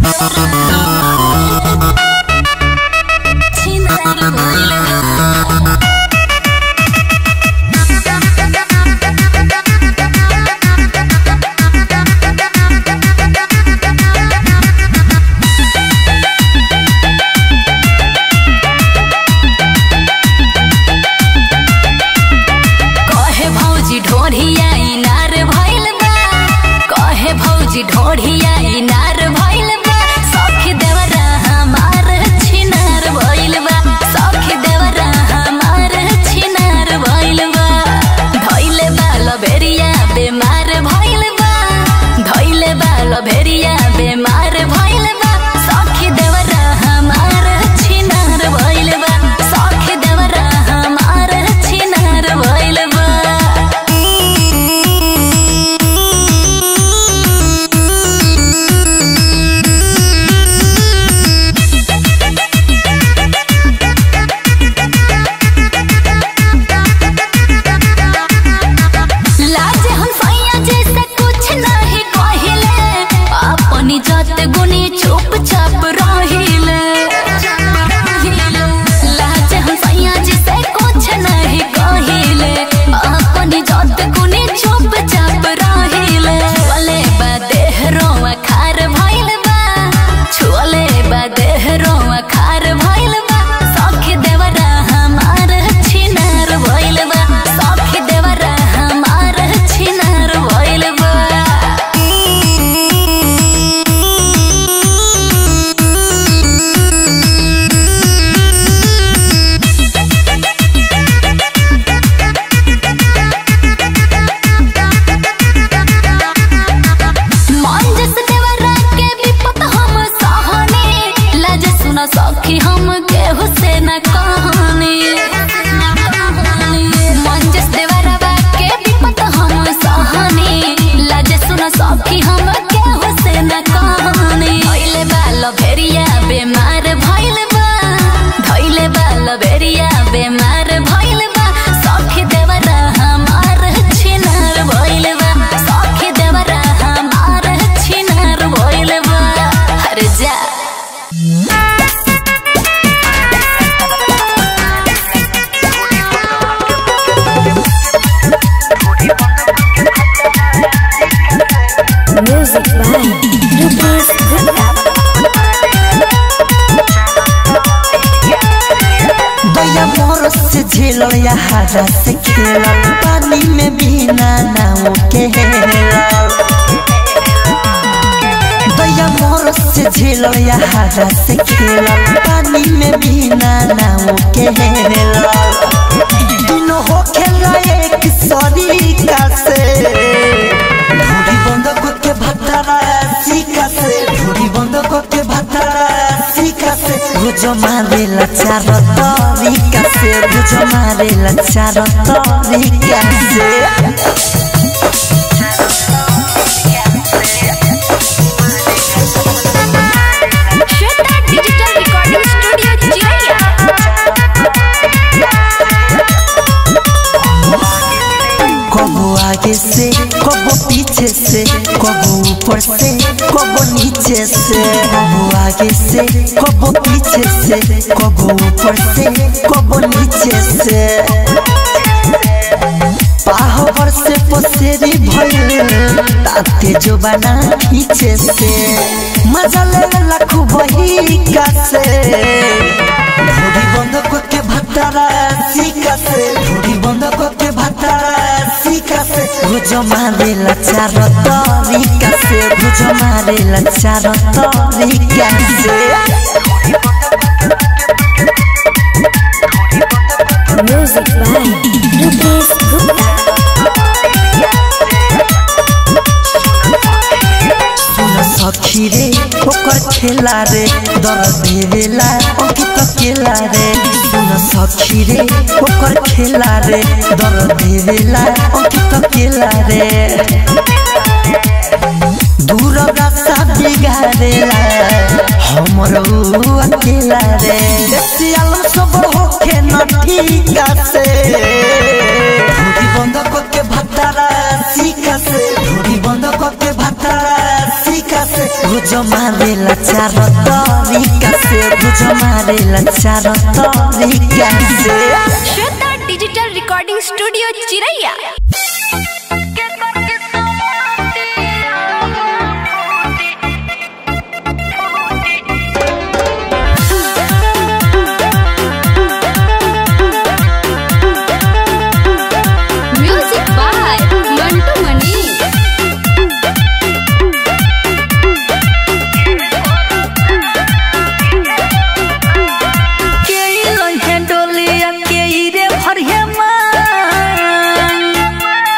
कहे भौजी ढोढ़िया इनार भइल बा कहे भौजी ढोढ़िया इनार भइल बा सखी देवरा हमार छिनार भइल बा सखी देवरा हमार छिनार भइल बा धइले बा लबेरिया बेमार भइल बा धइले बा लबेरिया बेमार भइल बा सखी देवरा हमार छिनार भइल बा सखी देवरा हमार छिनार भइल बा लाज हम सैया जैसे कुछ नहीं कहिले अपनी जात गुनी चुपचाप रहिले लाज हम सैया जैसे कुछ नहीं कहिले अपनी जात गुनी चुपचाप रहिले छुअले बा देह रोआ खार भइल बा छुअले बा देह रोआ खार भइल बा सखी देवरा हमार छिनार भइल बा सखी देवरा हमार छिनार भइल बा मंजस देवरा के विपत हम सहने लाज सुन सखी हम केहू से न कहने मंजस देवरा के विपत हम सहने लाज सुन सखी हम केहू से न कहने धइले बाल भेरिया बेमार भइल बा धइले बाल भेरिया बेमार भइल बा सखी देवरा हमार छिनार भइल बा सखी देवरा हमार छिनार भइल बा हर जा Music by Rupesh Gupta. दया मोर से झेलल या हरा से खेलल पानी में बिना नाव के हेलल दया मोर से झेलल या हरा से खेलल पानी में बिना नाव के हेलल दिनो हो खेला एक सरीका से ढूढ़ी बंद करके भटरा सीका से ढूढ़ी बंद करके भटरा सीका से गुजो मारेला चार तरीका से गुजो मारेला चार तरीका से Shweta Digital Recording Studio, Jaya. कबो आगे से कबो पीछे से कबो ऊपर से कबो नीचे से कबो आगे से कबो पीछे से कबो ऊपर से कबो नीचे से पाहवर से पसेरी भइल ताते जो बना खींचे से मजा ले लखु बही का से ढोड़ी बंद करके भटरा सीका से ढोड़ी बंद करके भटरा सीका से गुजो मारेला चार तरीका से गुजो मारेला चार तरीका से Music by Rupesh Gupta. सुन सखी रे ओकर खेला रे दर देवेला अंकित केला रे सुन सखी रे ओकर खेला रे दर देवेला अंकित केला रे दूर रास्ता बिगाड़ेला हमर ऊ अकेला रे सियाल सब होके न ठीक से ढोरी बंद करके भतारा सीका से ढोरी बंद करके भतारा सीका से भुज मारेला चार तरीका से भुज मारेला चार तरीका से Shweta digital recording studio Chiraiya music by Mantu Mani के लोहे डोलिया के रे भरिया मान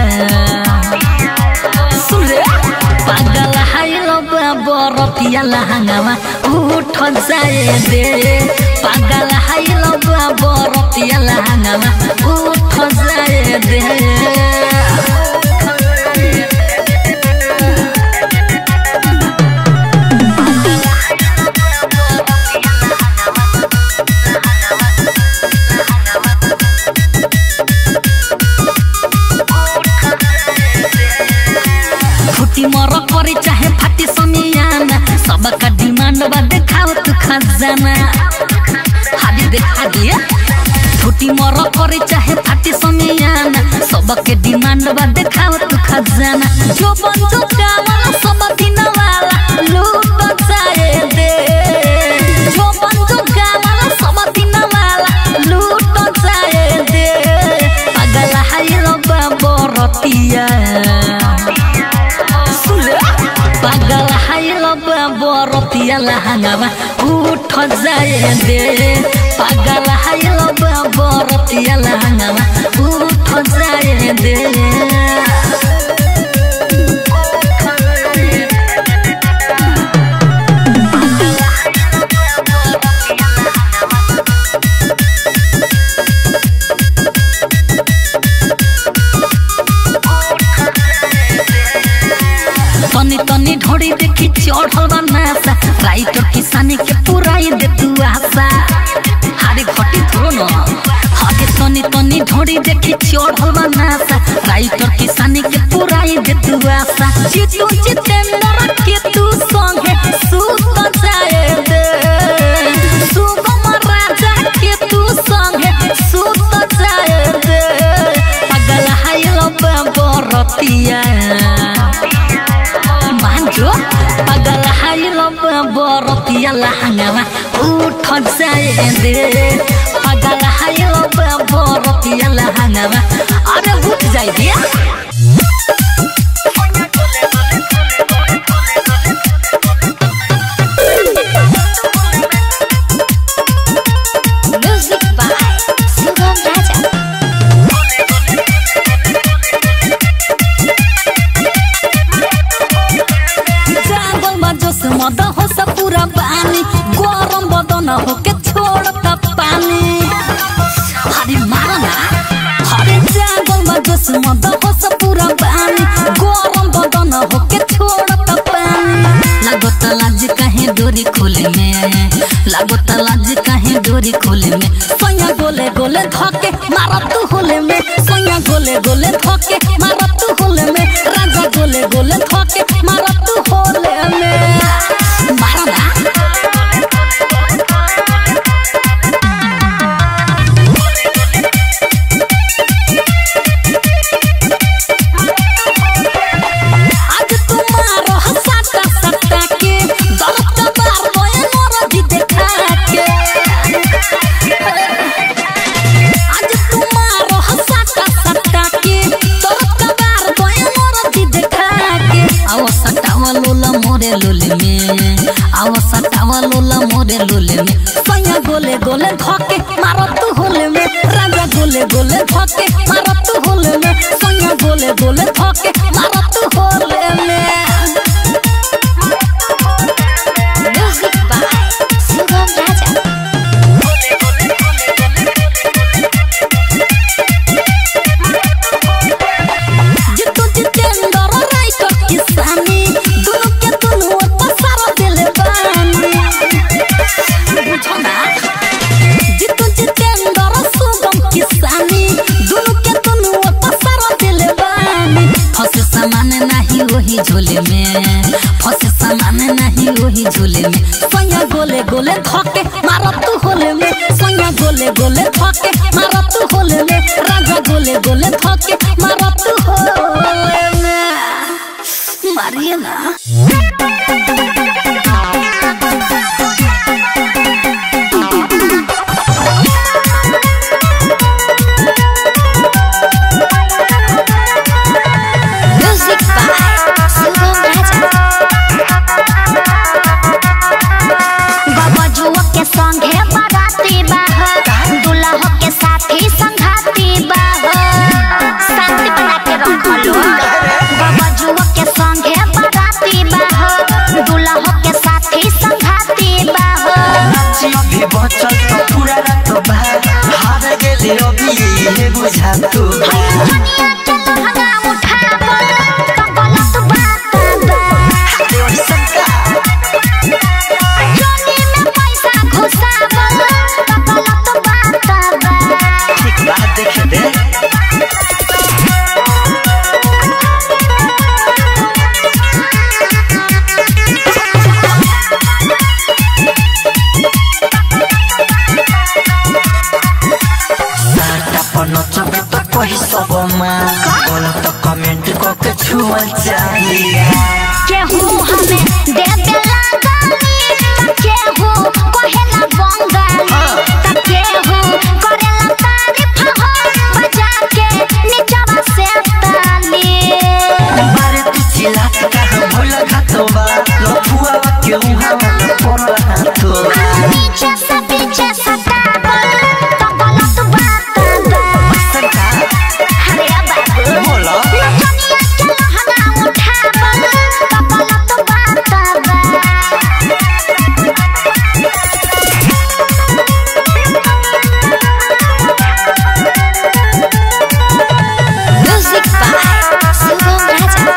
सुन रे पागल हाइल बरतिया लहंगावा उठ जाए दे पागल हाइल बरतिया लहंगावा उठ जाए दे फुटी मर करे चाहे फाटी समियाना सबका डिमांड बा देखाओ तू खजाना हादी देखा दिया फुटी मर करे चाहे फाटी समियाना सबके डिमांड बा देखाओ तू खजाना जो बन जो कावाला सब दिन वाला लूट जाए दे जो बन जो कावाला सब दिन वाला लूट जाए दे पागल हाइल बरतिया पागल हाइल बरतिया लहंगावा उठ जाए दे पागल हाइल बरतिया लहंगावा उठ जाए दे तनी तनी ढोड़ी देखी चढ़ल बा नासा राइटर किसानी के पुराई दे तू आशा हारे घटी थोरो न हागे तनी तनी ढोड़ी देखी चढ़ल बा नासा राइटर किसानी के पुराई दे तू आशा चितू चितेंद्र के तू संगे सूत जाए दे सुगम राजा के तू संगे सूत जाए दे पागल हाइल बरतिया मान्छो पागल हाइल बरतिया लहंगामा उठ जाए दे पागल हाइल बरतिया लहंगामा अरे उठ जाए दिया म्यूजिक बाय सुगम राजा जागल में जोश मद हो सब पूरा पानी गरम बदन हो के छोड़ता पानी हरे मारा ना हरे जागल में जोश मद हो सब पूरा पानी गरम बदन हो के छोड़ता पानी लागत लाज कहीं डोरी खोले में लागत लाज कहीं डोरी खोले में सैया गोले गोले धके मारा तू होले में सैया गोले गोले धके मारा तू होले में राजा गोले गोले धके मारा तू होले में मारा ना आज तुम्हारो हसाता सत्ता के दर्द का बार बोए मोर जी देखा के आज तुम्हारो हसाता सत्ता के दर्द का बार बोए मोर जी देखा के आओ सटावा लोला मोरे लोले में आओ सटावा लोला मोरे लोले में सैया गोले गोले धके मारो तू होले में राजा गोले गोले धके मारो तू होले में सैया गोले गोले धके मारो तू होले में म्यूजिक बाय सुगम राजा जितु जितेंद्र राइटर किसानी दुनु के दुनु पसार दिले बानी बुझो ना जितु जितेंद्र सुगम किसानी दुनु के दुनु पसार दिले बानी फसे सामान नहीं वही झोले में फसे सामान नहीं वही झोले में सैया गोले गोले धके मारा तू होले में सैया गोले गोले धके मारा तू होले में राजा गोले गोले धके मारा तू होले में मारिए ना म्यूजिक बाय सुगम राजा बबजुआ के संगे बाराती बाह दुल्हा के साथी संघाती बाह शांति बना के रखल बनल चाहिए केहू हमें दे देला गाली त केहू कहेला बंगाली त केहू करेला तारीफ हो बजा के नीचवा से ताली बारे तू चिल्लात कहाँ भूल घातो बा लफुआ के उहाँ पड़ल हाथो नीचे से पीछे सतावल तो गलत बात बा सरका अरे बाबू बोला नचनिया के लहंगा उठावल तो गलत बात बा म्यूजिक बाय शुभम राजा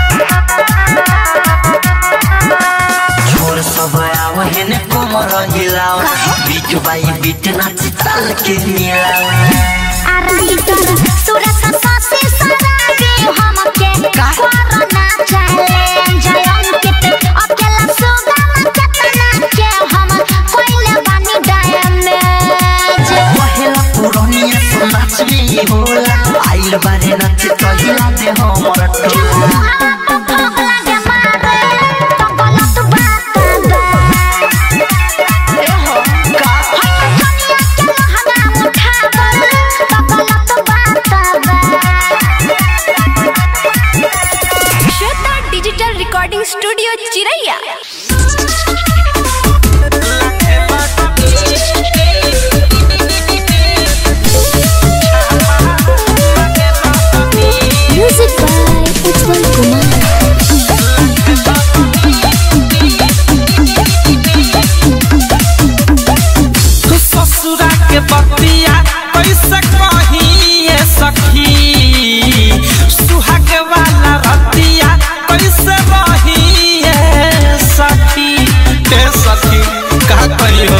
छोर सब आव हेने कोमर हिलाओ बीट बाई बीट नाच ताल के मिलाओ आराइटर सुरत सासी सराबी हमके कोरोना चैलेंज अंकित अकेला सुगम केतना के हम कोइले बानी डैमेज पहला पुरानिया सो नाच में होला आइल बारे नाच कहिला दे हमर टोला Shweta digital recording studio Chiraiya music by Ujjwal Kumar ससुरा के बतिया कैसे कहिए सखी सुहाग वाला रतिया कैसे रहिए सखी के सखी का कहियो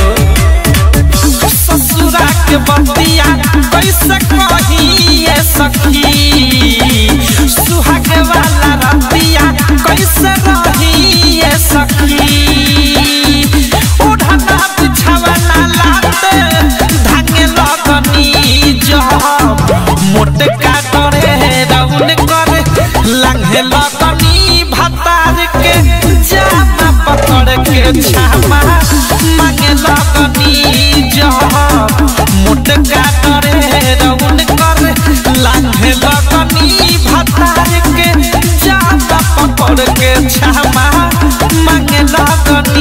ससुरा के बतिया कैसे कहिए सखी सुहाग वाला रतिया कैसे रहिए सखी ओढ़ना बिछावना लाते धागे लगनी जब मोटे काटरे राउन करे लंघे लगनी भतार के जामा पकड़ के छामा मांगे लगनी जब मोटे काटरे राउन करे लंघे लगनी भतार के जामा पकड़ के छामा मांगे लगनी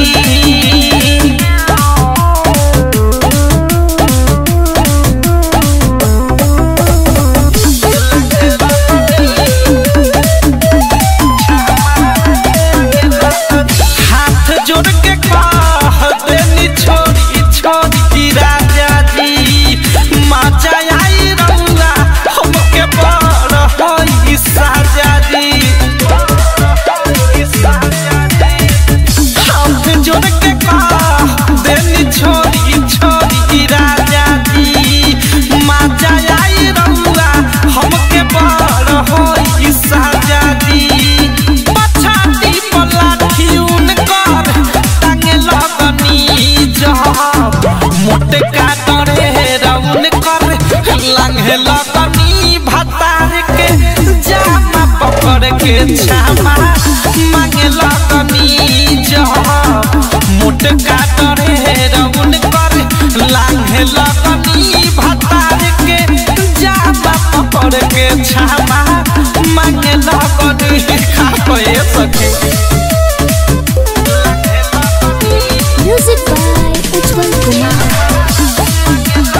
हाथ जोड़ के कह देनी छोड़ी छोड़ी राजा जी मजा आई रउआ हमके बड़ होई साजा जी हाथ जोड़ के कह देनी छोड़ी छोड़ी राजा जी मजा आई रउआ हमके बड़ होई साजा जी पछाती पलाठी उनकर टांगे लगनी जब मोटे काटरे रउन कर लंघे लगनी भतार के जामा पकड़ के छामा मांगे लगनी जब मोटे काटरे रउन कर लांघे लगनी भतार के जामा पकड़ के छामा मांगे लगनी खा पे सके म्यूजिक बाय उज्जवल कुमार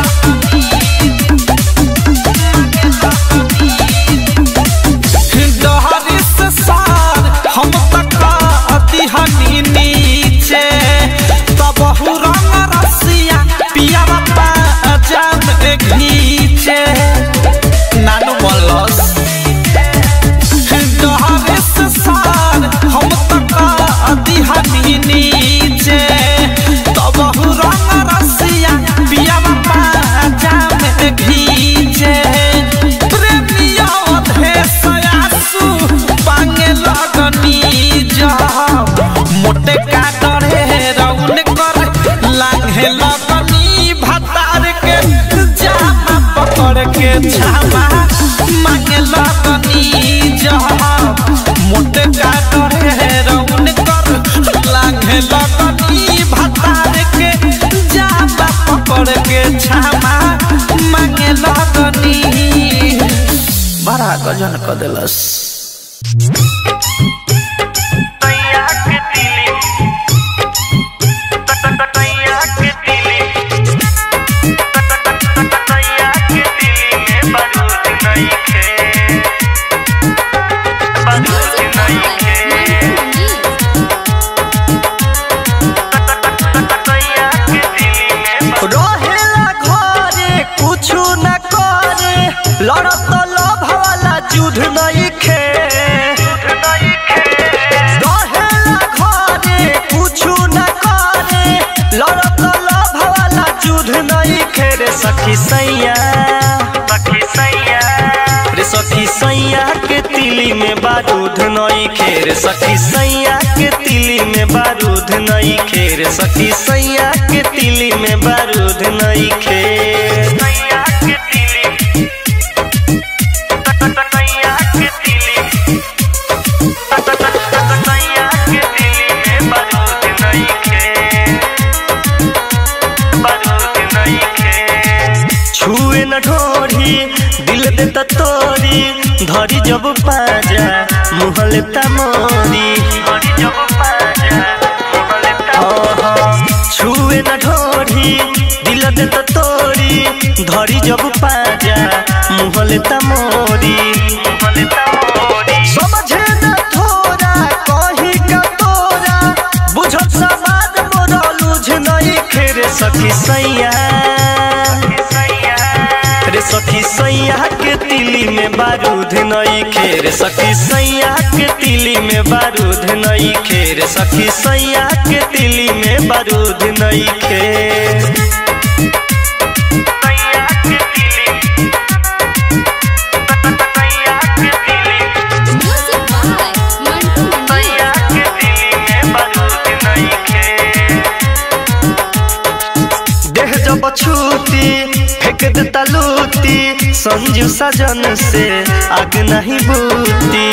डहरी से सार हम तक हनी नीचे तब रंग रसिया पिया बापा जान घीचे नानू मलस डहरी से सार हम तक हनी नीचे तब रंग रसिया पिया बापा जान घीचे प्रेमिया भेसयासु पांगे लगनी जब मोटे काटरे रउन कर लांघे लगनी भतार के जामा पकड़ के छामा मांगे लगनी जब गजन क देलस रहेला घरे कुछु न करे लड़त लोभ वाला युद्ध नहीं खे रहेला घरे कुछु न करे लड़त लोभ वाला युद्ध नहीं खे रे सखी सैया सखी सैया रे सखी सैया के तिली में बारूद नहीं खेर सखी सैया के तिली में बारूद नहीं खेर सखी सैया के तिली में बारूद नहीं खेर सैया के तिली सैया के तिली सैया के तिली में बारूद नहीं खेर बारूद नहीं खेर छुए न ढोरी दिल देता तोरी धरी जब पाजा मुहले तमोरी धरी जब पाजा मुहले छुए न ढोरी दिल देता तोरी धरी जब पाजा मुहले तमोरी मुहले तमोरी समझे न थोड़ा कहीं का तोरा बुझत समाज मोरा लुझ नहीं खेरे सखी सैया रे सखी सैया के तिली में बारूद नहीं खेर सखी सैया के तिली में बारूद नहीं खेर सखी सैया के तिली में बारूद नहीं खेर सैया के तिली सैया के तिली म्यूजिक बाय मंटू मंडी सैया के तिली में बारूद नहीं खेर देह जब छूती फेंक देता लूटी संजू सजन से आग नहीं बूती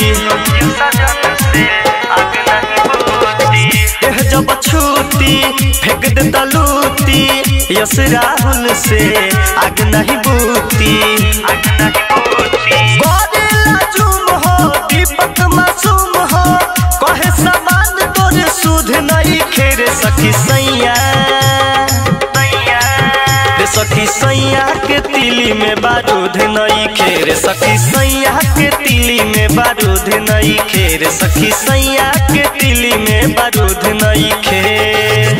देह जब छूती फेंक देता लूटी यस राहुल से आग नहीं बूती आग नहीं बूती गोरिल्ला जुम हो दीपक मासूम हो कहे समान तोरे सुध नहीं खेरे सखी सैया रे सखी सैया के तिली में बारूद नहीं खेर सखी सैया के तिली में बारूद नहीं खेर सखी सैया के तिली में बारूद नहीं खेर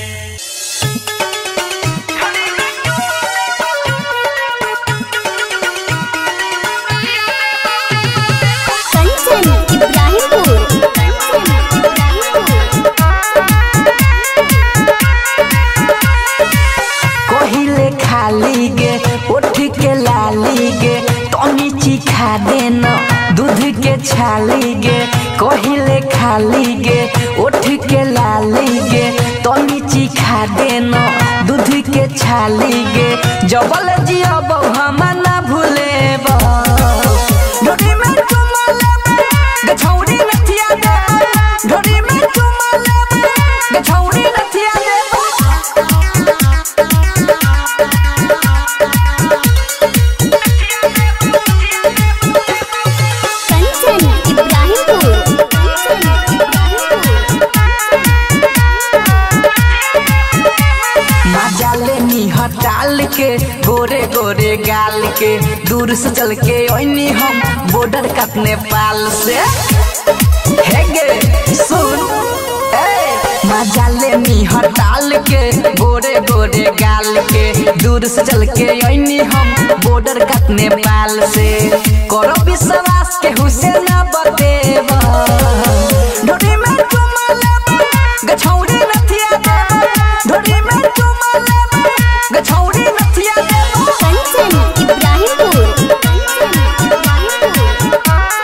कंचन इब्राहिमपुर कंचन इब्राहिमपुर कहिले खाली गे उठ के लाली गे तनी चिखा देना दूध के छाली गे कहिले खाली गे उठ के लाली गे तनी चिखा देना दूध के छाली गे जबल जियब हम ना भूले ढोरी में चुमा लेबे गछौरी नथिया देबे ढोरी में चुमा लेबे गछौरी नथिया देबे कंचन इब्राहिमपुर कंचन इब्राहिमपुर मजाले नी हटाल के गोरे गोरे गाल के दूर से चल के ओइनी हम बॉर्डर कट नेपाल से हे गे सुन ए मजाले नी हटाल के गोरे गोरे गाल के दूर से चल के ओइनी हम बॉर्डर कट नेपाल से करो विश्वास के हुसैन बतेवा ढोरी में चुमा लेबे गछौरी नथिया देबे ढोरी में चुमा लेबे गछौरी नथिया देबे कंचन इब्राहिमपुर कंचन इब्राहिमपुर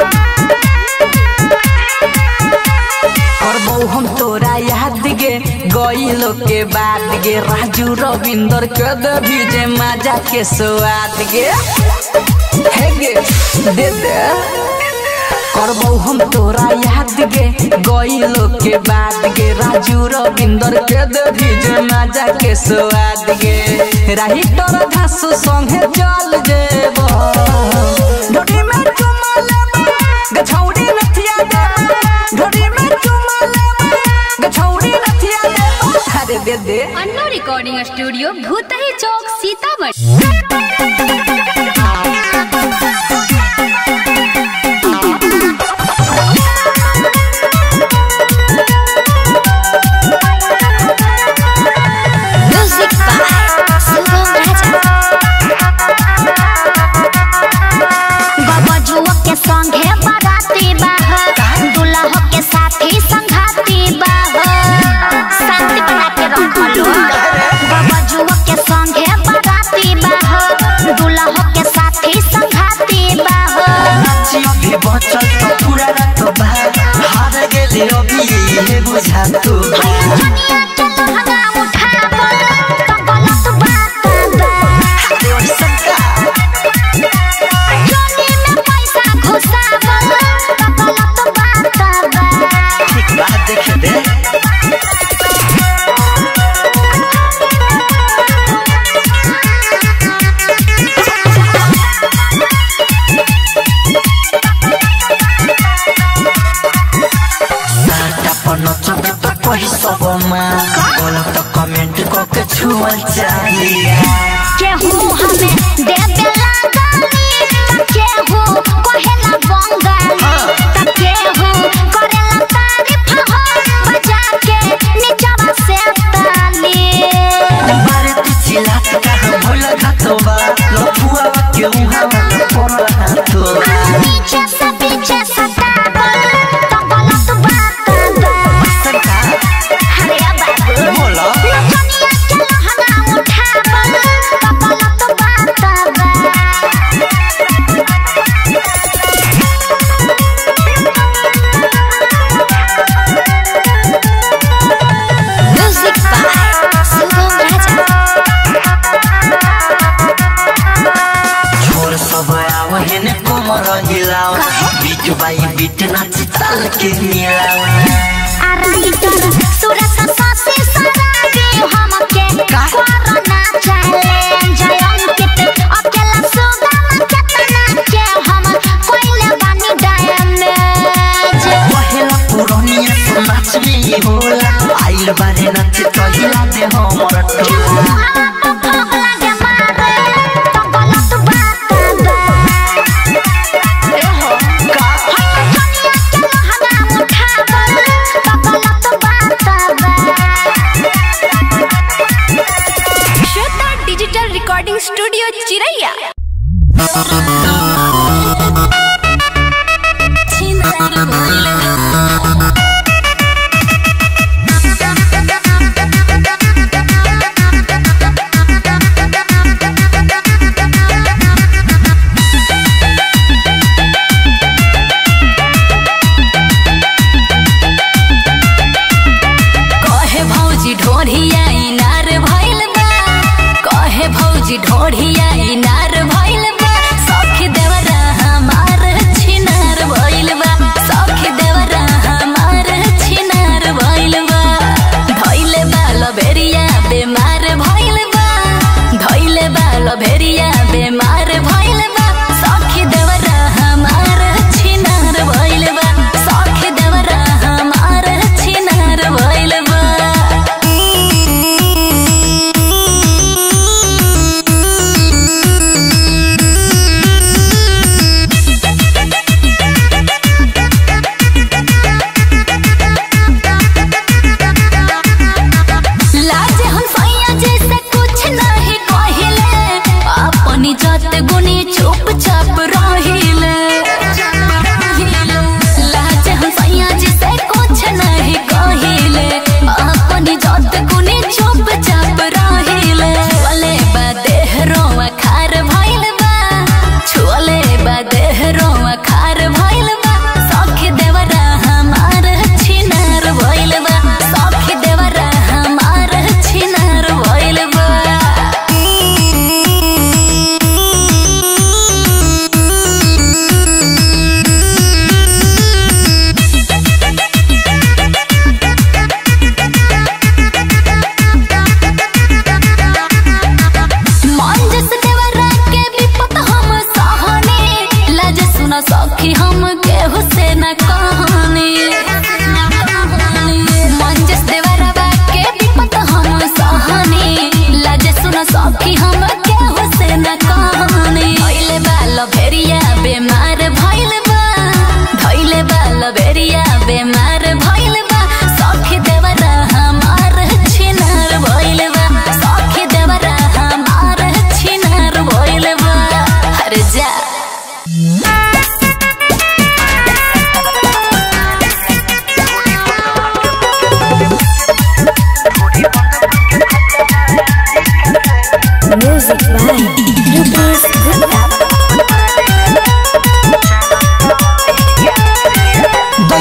करबौ हम तोरा याद गे गईलो के बाद गे राजू रविंदर के देवी जे मजा के स्वाद गे हे गे दे दे करबौ हम तोरा याद गे गइलो के बाद गे राजू रविंदर के देवी जे माजा के स्वाद गे राही तोर धासु संगे चल जेबो ढोडी में चुमा लेबो गछौड़ी नथिया देबो ढोडी में चुमा लेबो गछौड़ी नथिया देबो अरे दे दे Anno recording studio Bhutahi chowk Sitamarhi music by Shubham Raja बबजुआ के संगे बराती बाह दुल्हा के साथी संघाती बाह शांति बना के रखलो बबजुआ के संगे बराती बाह दुल्हा के साथी संघाती बाह नाची अभी बचल तो पूरा रात बा हार गेले अभी ये बुझा तू दुनिया के लहंगा उठाबो तो गलत बात बा देवर सरकार जोनी में पैसा घुसाबो तो गलत बात बा ठीक बात देखे दे साटा पन चबे तो कही सब माँ गलत कमेंट करके छुअल चाहिए केहू हमें देबेला गाली केहू कहेला बंगाली त केहू करेला तारीफ हो बजा के निचवा से ताली बारे तू चिल्लात कहाँ भूल घातोबा लफुआ के उहाँ वाला पर हाथो नीचे से पीछे सताबो तो गलत बात बा सरकार अरे बाबू बोला दुनिया के लहंगा उठाबो तो गलत बात बा म्यूजिक बाय शुभम राजा छोर सब आव हेने कोमर हिलाव बीट बाई बीट नाच ताल के मिलाव आरती तर सुरत सासे सरागे हमके कोरोना चैलेंज अंकित अकेला सुगम केतना के हम कोइले बानी डैमेज पहला पुरनिया तो नाच में होला आइल बारे नाच तो हिला दे हमर टोला श्वेता डिजिटल रिकॉर्डिंग स्टूडियो चिरैया छिनार भइल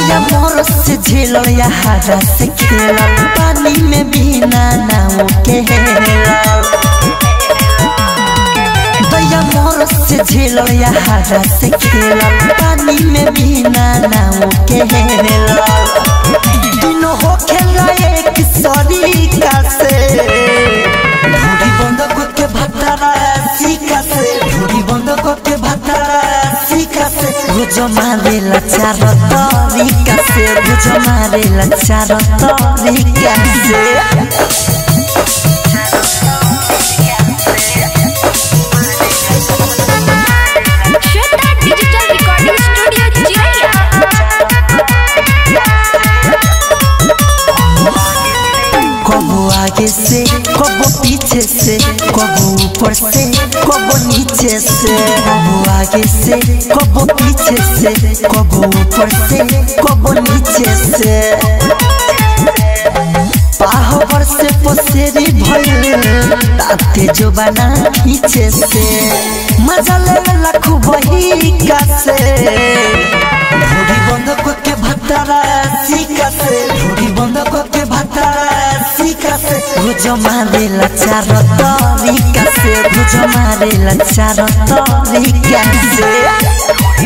दैया मोर से झेलल या हरा से खेलल पानी में बिना नाव के हेलल दैया मोर से झेलल या हरा से खेलल पानी में बिना नाव के हेलल दिनो हो खेला एक सरीका से ढूढ़ी बंद करके भतरा सीका से ढूढ़ी बंद करके भतरा सीका से रोज मारेला चार तरीका से रोज मारेला चार तरीका से श्वेता डिजिटल रिकॉर्डिंग स्टूडियो चिरैया कबो आगे से कबो पीछे से कबो ऊपर से कबो नीचे से कबो आगे से कबो पीछे से कबो ऊपर से कबो नीचे से पाहवर से पसेरी भइल ताते जो बना खींचे से मजा ले लखु बही का से ढोरी बंद करके भतरा सीका से ढोरी बंद करके भतरा सीका से रोज मारेला चार तरीका से रोज मारेला चार तरीका से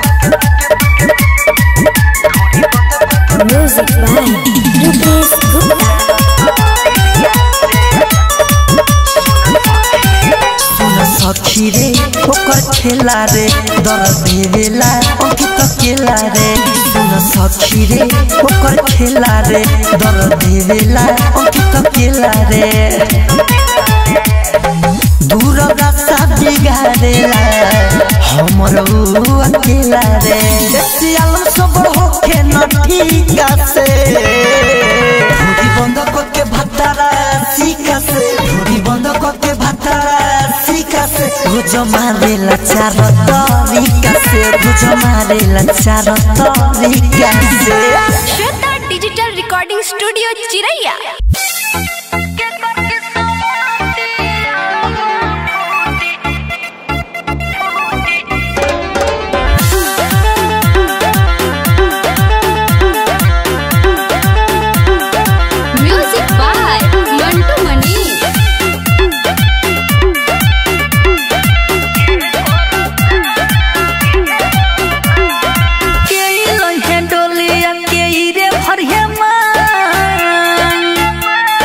म्यूजिक बाय रुपेश गुप्ता सुन सखी रे ओकर खेला रे दर देवेला अंकित केला रे सुन सखी रे ओकर खेला रे दर देवेला अंकित केला रे दूर रास्ता बिगाड़ेला हमर ऊ अकेला रे सियाल सब होके न ठीक से ढूढ़ी बंद करके भतरा सीका से ढूढ़ी बंद करके भतरा सीका से रोज मारेला चार तरीका से रोज मारेला चार तरीका से Shweta digital recording studio Chiraiya music by Mantu Mani के लइहे डोलिया के रे भरिया मान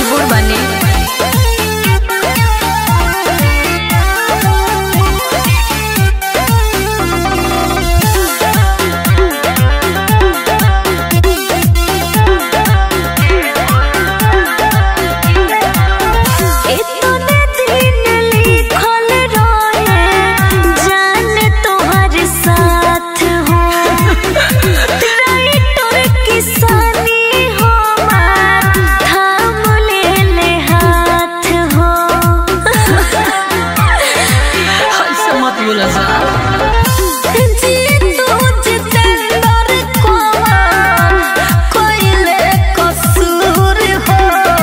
मजबूर बने इतने दिन लिखल रहे जान तोहर साथ हो राइटर किसानी हमार थाम ले ले हाथ हो ऐसे मत बोला सा जी तू जितेंद्र कुमार कोइले कसूर हो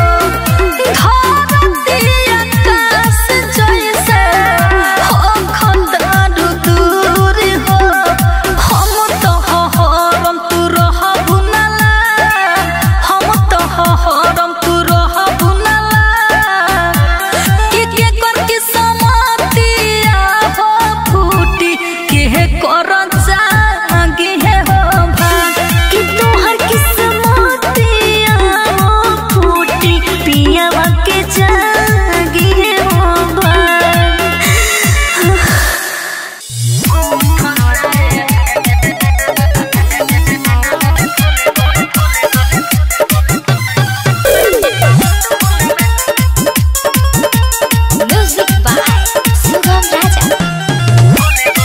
धरती आकाश जैसे हो खतरा दूर हो हम तो हरम तू रहबु नला हम तो हरम तू रहबु नला के के कर के समातिया हो फूटी के कर जागे हो भाग कि तोहर किस्मतिया हो फूटी पियावा के जागे हो भाग म्यूजिक बाय सुगम राजा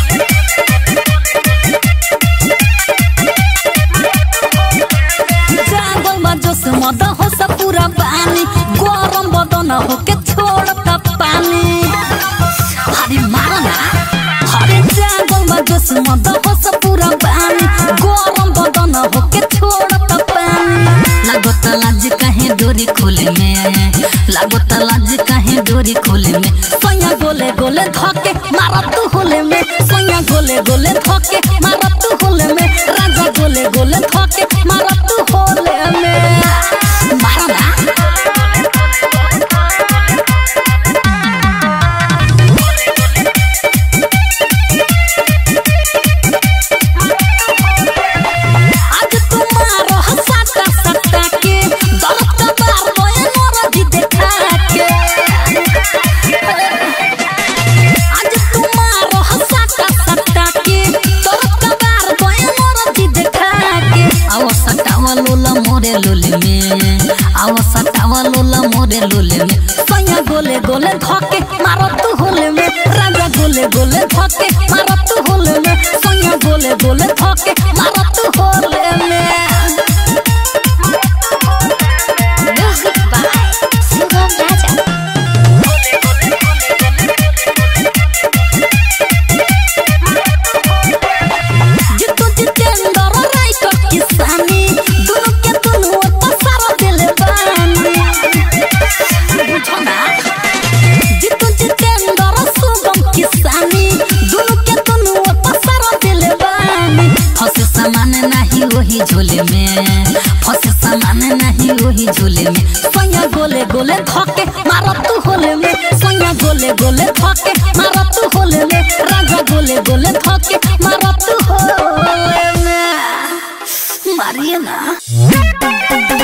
जागल बा जोश मद हो सब पूरा पानी गरम बदन हो के छोड़ता पानी अरे मारा ना अरे जागल बा जोश मद हो सब पूरा पानी गरम बदन हो के छोड़ता पानी लागत लाज काहे डोरी खोले में लागत लाज काहे डोरी खोले में सोया गोले गोले धके मारा तू होले में सोया गोले गोले धके मारा तू होले में राजा गोले गोले धके मारा तू होले में मारा ना आज तुम्हारो हसाता सत्ता के दर्द का बार रोए मोरा जी देखा के आज तुम्हारो हसाता सत्ता के दर्द का बार रोए मोरा जी देखा के आओ सटावा लोला मोरे लोले में आओ सटावा लोला मोरे लोले में सैया गोले गोले धके मारो तू होले में राजा गोले गोले धके मारो तू होले में सैया गोले गोले धके मारो तू होले में म्यूजिक बाय सुगम राजा जितु जितेंद्र राइटर किसानी दोनों के दोनों पसार दिले बानी बुझो ना जितु जितेंद्र सुगम किसानी दोनों के दोनों पसार दिले बानी फंसे सामान नहीं वही झोले में फंसे सामान नहीं वही झोले में सोया गोले गोले धके मारो तू होले में सोया गोले गोले धके मारो तू होले में राजा गोले गोले धके मारो तू होले में मारिए ना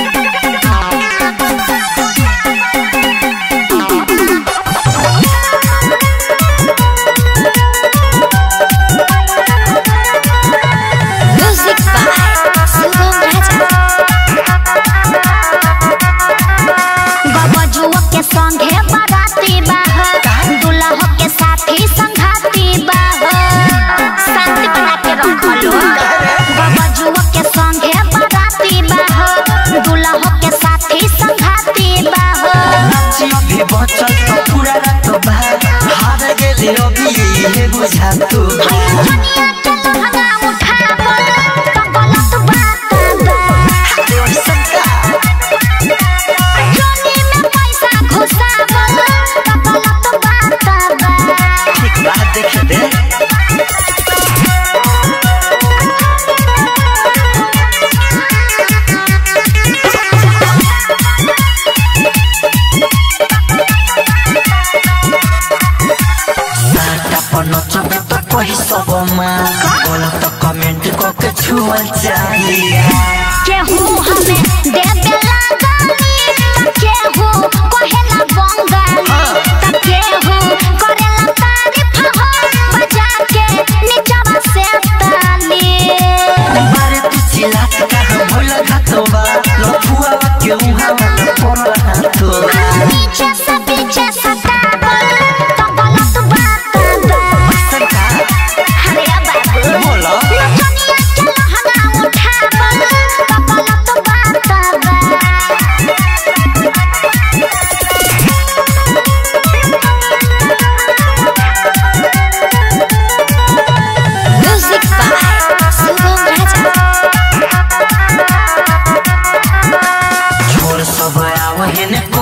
म्यूजिक बाय सुगम राजा गबजुआ के संगे बाराती बाह दुल्हा के साथी संघाती बाह शांति बना के रखलो गबजुआ के संगे बाराती बाह दुल्हा के साथी संघाती बाह अभी बचल तो पूरा रात बा हार गेले अभी ये बुझा तू दुनिया के लहंगा उठावल तो गलत बात बा जोनी में पैसा घुसावल तो गलत बात बा बात देख दे साटा पर नचबे त कही सबमा बोला त कमेंट क के छुअल चाहिए केहू हमें देबे लागनी त केहू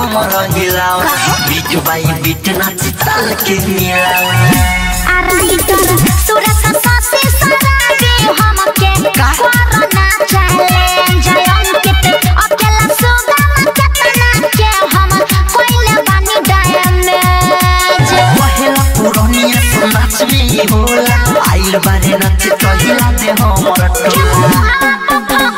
कमर हिलाओ बीट बाई बीट नाच ताल के मिलाओ आराइटर सूरज सासी सराबी हमके कोरोना चैलेंज अंकित अकेला सुगम केतना के हम कोइले बानी डैमेज पहला पुरानिया सो नाच में होला आइल बारे नाच तो हिला दे हमर टोला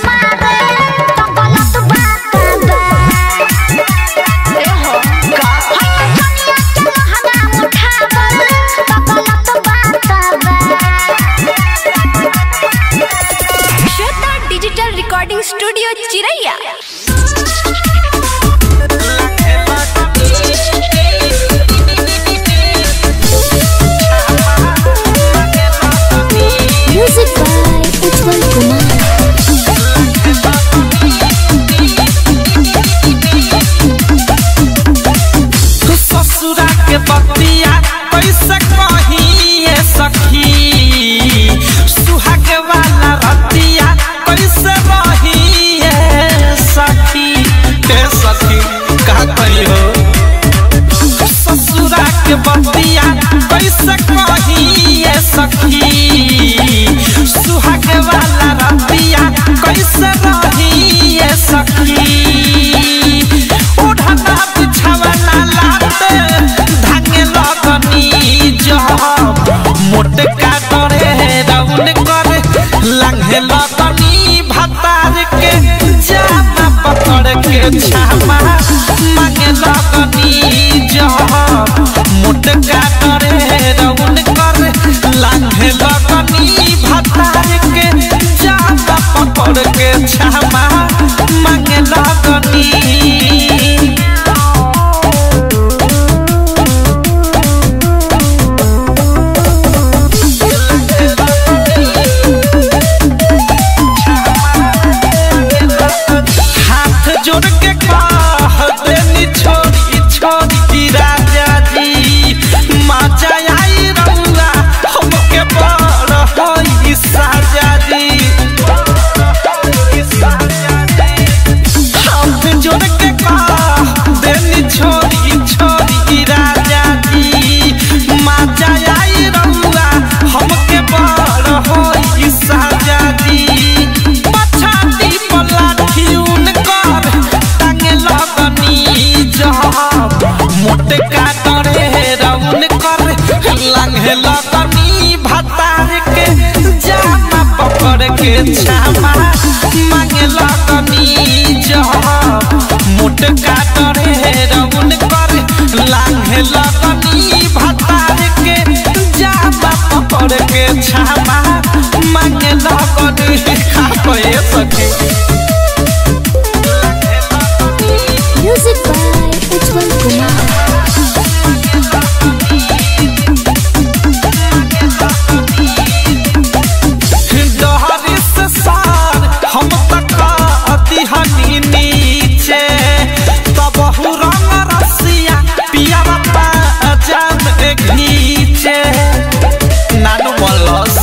Shweta digital recording studio Chiraiya music by Ujjwal Kumar ससुरा के बतिया कैसे कहिए सखी सुहाग वाला रतिया कैसे रहिए सखी के सखी का कही हो ससुरा के बतिया कैसे कहिए सखी सुहाग वाला रतिया कैसे रहिए सखी ओढ़ना बिछावना लाते धागे लगनी जब मोटे काटरे राउन करे लंघे लगनी भतार के जामा पकड़ के छामा मांगे लगनी जब मोटे काटरे राउन करे लंघे लगनी भतार के जामा पकड़ के छामा मांगे लगनी हाथ जोड़ के कह देनी छोड़ी छोड़ी की राजा जी माचा आई रउआ हमके बड़ होई साजा जी हाथ जोड़ के कह देनी छोड़ी छोड़ी की राजा जी माचा आई रउआ हमके बड़ होई साजा जी पछाती पलाठी उनकर टांगे लगनी जब मोटे काटरे रउन कर लंघे लगनी भतार के जामा पकड़ के छामा मांगे लगनी जब मोटे काटरे रउन कर लंघे लगनी भतार के जामा पकड़ के छामा मांगे लगनी खापे सके म्यूजिक बाय उज्जवल कुमार डहरी से सार हम तक अतिहनी नीचे तब रंग रसिया पिया बापा जान घीचे नानू मलस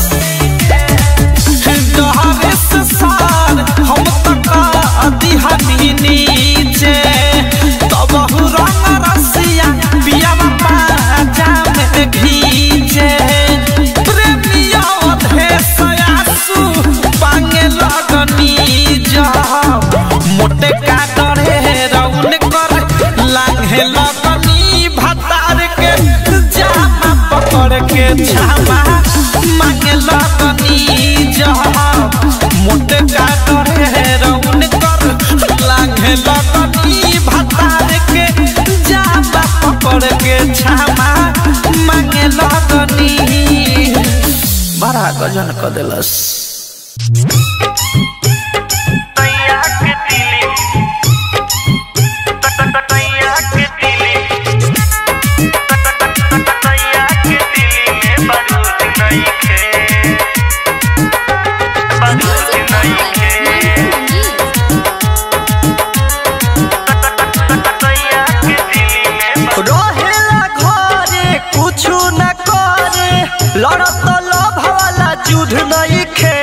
डहरी से सार हम तक अतिहनी नीचे तब रंग रसिया पिया बापा जान घीचे प्रेमिया अधेसयासु पांगे लगनी जब मोटे काटरे रउन कर लांघे लगनी भतार के जामा पकड़ के छामा मांगे लगनी जब मोटे काटरे रउन कर लांघे लगनी भतार के जामा पकड़ के छामा मांगे लगनी बड़ा गजन क देलस रहेला घरे कुछु न करे लड़त लोभ वाला युद्ध नहीं खे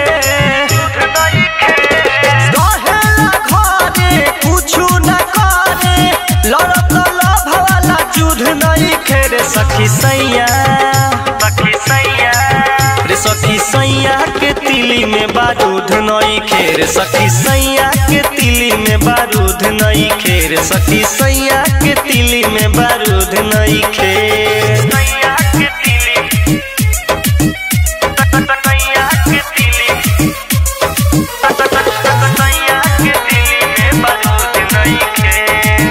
सखी सैया सखी सैया रे सखी सैया के तिली में बारूद नई खेर सखी सैया के तिली में बारूद नई खेर सखी सैया के तिली में बारूद नई खेर सैया के तिली सैया के तिली सैया के तिली में बारूद नई खेर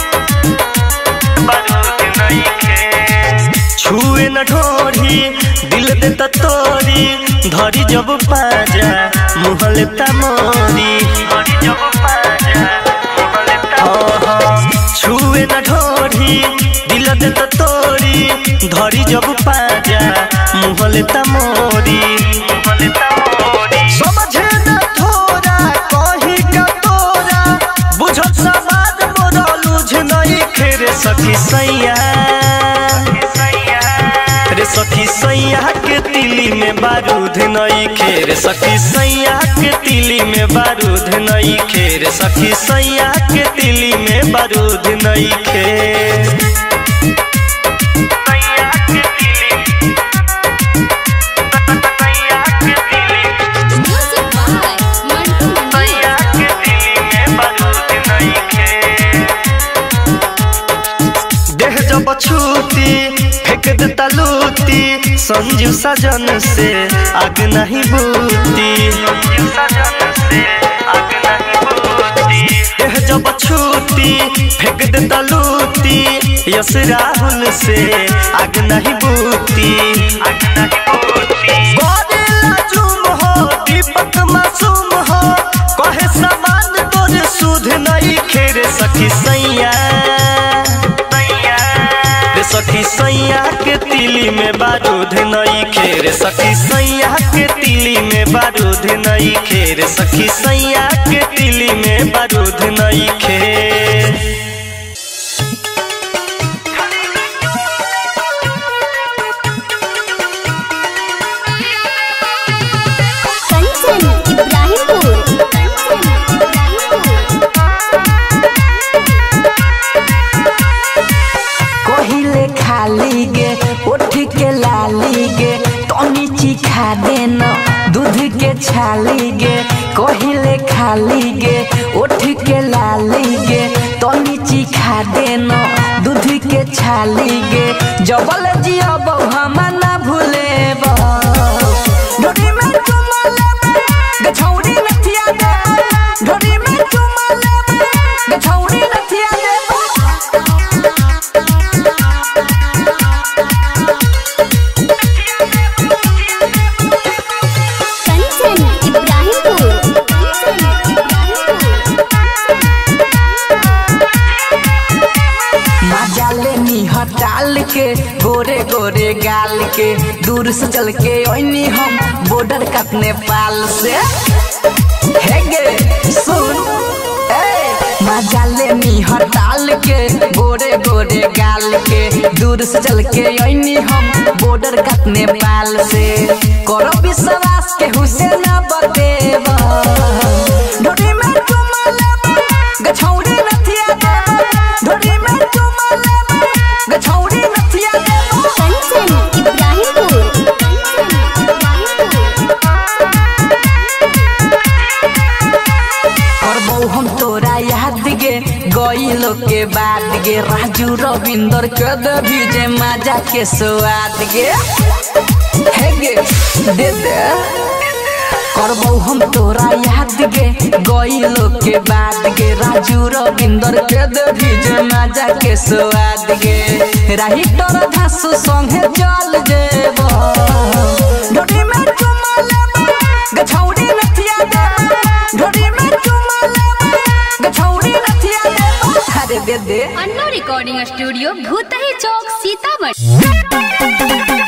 बारूद नई खेर छुए न ढोरी दिल देता तोरी धरी जब पाजा मुहले तमोरी धरी जब पाजा मुहले तमोरी छुए न ढोरी दिल देता तोरी धरी जब पाजा मुहले तमोरी मुहले तमोरी समझे न थोड़ा कही का तोरा बुझत समाज मोरा लुझ नहीं खेरे सखी सैया रे सखी सैया के तिली में बारूद नई खेर सखी सैया के तिली में बारूद नई खेर सखी सैया के तिली में बारूद नई खेर सैया के तिली सैया के तिली म्यूजिक बाय मंटू मंडी सैया के तिली में बारूद नई खेर देह जब छूती फेंक देता लूती संजू सजन से आग नहीं बूती संजू सजन से आग नहीं बूती देह जब छूती फेंक देता लूती यस राहुल से आग नहीं बूती आग नहीं बूती गोरिल्ला जुम हो दीपक मासूम हो कहे समान तोरे सुध नहीं खेरे सखी सैया रे सखी सैया के तिली में बारूद नई खेर सखी सैया के तिली में बारूद नई खेर सखी सैया के तिली में बारूद नई खेर कंचन इब्राहिमपुर कंचन इब्राहिमपुर कहिले खाली गे उठ के लाली गे टनी चिखा देना दूध के छाली गे कहिले खाली गे उठ के लाली गे टनी चिखा देना दूध के छाली गे जबल जियब हम ना भूले ढोरी में चुमा लेबे गछौरी नथिया दे ढोरी में चुमा लेबे गछौरी नथिया दे कंचन इब्राहिमपुर कंचन इब्राहिमपुर मजा लेनी हटाल के गोरे गोरे गाल के दूर से चल के ओनी हम बॉर्डर कट नेपाल से हे गे सुन ए मजा लेनी हटाल के गोरे गोरे गाल के दूर से चल के ओनी हम बॉर्डर कट नेपाल से करो विश्वास के हुसैन बतेबा ढोरी में चुमा लेबा गछौरी नथिया देबा ढोरी में चुमा लेबा गछौरी नथिया देबा कंचन इब्राहिमपुर कंचन इब्राहिमपुर करबौ हम तोरा याद गे गईलो के बाद गे राजू रविंदर के देवी जे मजा के स्वाद गे हे गे दे दे करबौ हम तोरा याद गे गईलो के बाद गे राजू रविंदर के देवी जे मजा के स्वाद गे राही तोरा धासु संगे चल जेबो ढोरी में चुमा लेबा गछौरी नथिया देबा ढोरी में चुमा लेबा गछौरी नथिया देबा अरे दे दे Anno recording studio Bhutahi chowk Sitamarhi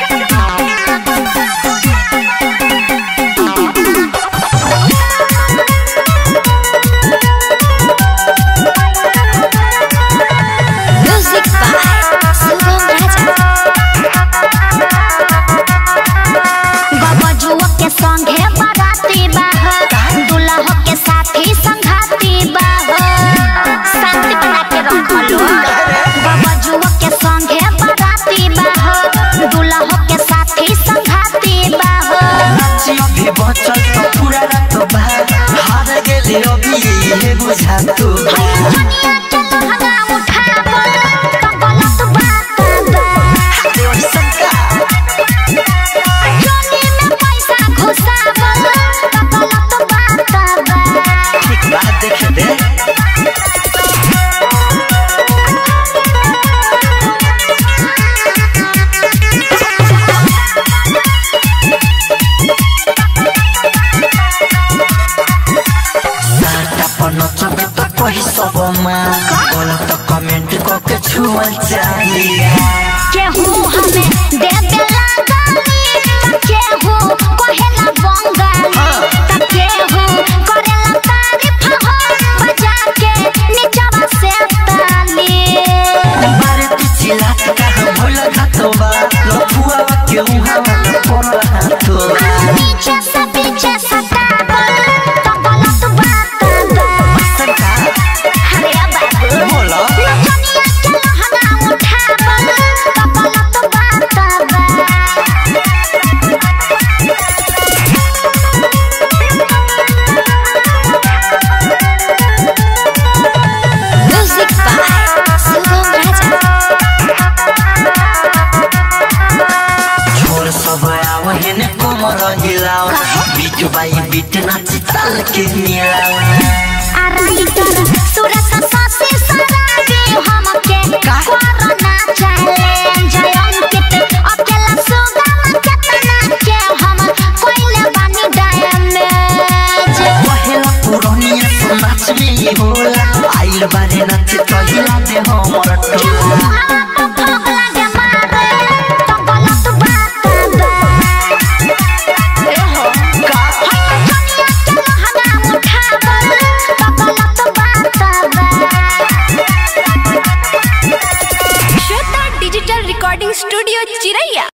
music by Shubham Raja गबजुआ के संगे बाराती बाह दुल्हा के साथी संघाती बाह शांति बना के रखलो गबजुआ के संगे बाराती बाह छुआ चाहिए केहू हमें दे देला गाली त केहू कहेला बंगाली त केहू करेला तारीफ हो बजा के नीचवा से ताली बारे तू चिल्लात कहाँ भोला घातो बा लफुआ के उहाँ वाला पोरा हाथो पीछे से पीछे सतावल तो गलत बात बा सरका अरे बाबू बोला नचनिया के लहंगा उठावल तो गलत बात बा म्यूजिक बाय शुभम राजा छोर सब आव हेने कोमर हिलाओ बीट बाई बीट नाच ताल के मिलाओ आराइटर सूरत सासी सराबी हमके कोरोना चैलेंज अंकित अकेला सुगम केतना के हम कोइले बानी डैमेज पहला पुरानिया तो नाच में ही होला आइल बारे नाच तो हिला दे हमर टोला श्वेता डिजिटल रिकॉर्डिंग स्टूडियो चिरैया